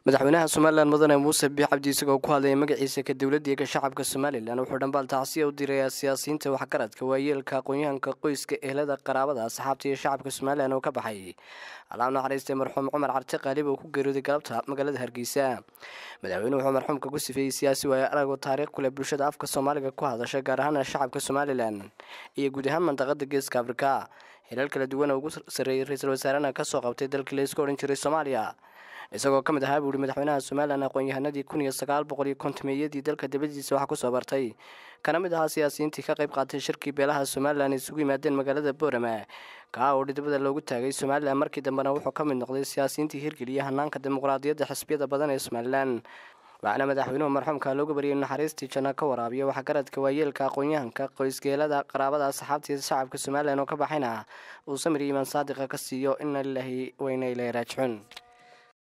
madaxweynaha somalilan mudane muuse biix cabdi isagoo ku hadlaya magaciisa ka dowladda ka shacabka somalilan wuxuu dhambaal tacsiya u dirayaa siyaasiyiinta waxgaradka waayeelka aqoon-yahanka qoyska ehlada qaraabada asxaabta iyo shacabka somalilan oo ka baxay allaam naxariistay marxuum cumar carte qaalib oo ku geeriyooday galabta magaalada hargeysa madaxweynuhu wuxuu marxuumka ku sifeeyey siyaasi waaye aragoo taariikh kuleh bulshada afka soomaaliga ku hadasha gaar ahaana shacabka somalilan iyo guud ahaan mandaqada geeska afrika xilal kala duwan oo ugu sarreeyay ra-iisul wasaarena kasoo qabtay dalkii la isku odhan jiray soomaaliya isagoo ka mid ahaa buu yihi madaxweynaha somalilan aqoon-yahanadii kun iyo sagaal boqol iyo kontomeeyadii dalka dibadiisa waxaa kusoo bartay kana mid ahaa siyaasiyiintii ka qayb qaatay shirkii beelaha somalilan isugu yimaadeen magaalada boorama kaa oo dhidibada loogu taagay somalilan markii dambena wuxuu ka mid noqday siyaasiyiintii hirgeliya hanaanka dimuqraadiyadda xisbiyada badan ee somalilan waxaana madaxweynuhu marxuumka looga bariyay naxariistii janno ka waraabiya waxgaradka waayeelka aqoon-yahanka qoysgeelada qaraabada asxaabtiisa shacabka somalilan oo ka baxayna uu samir iyo imaan saadiqa ka siiyo ina lilaahi wayna ilaahi raajicuun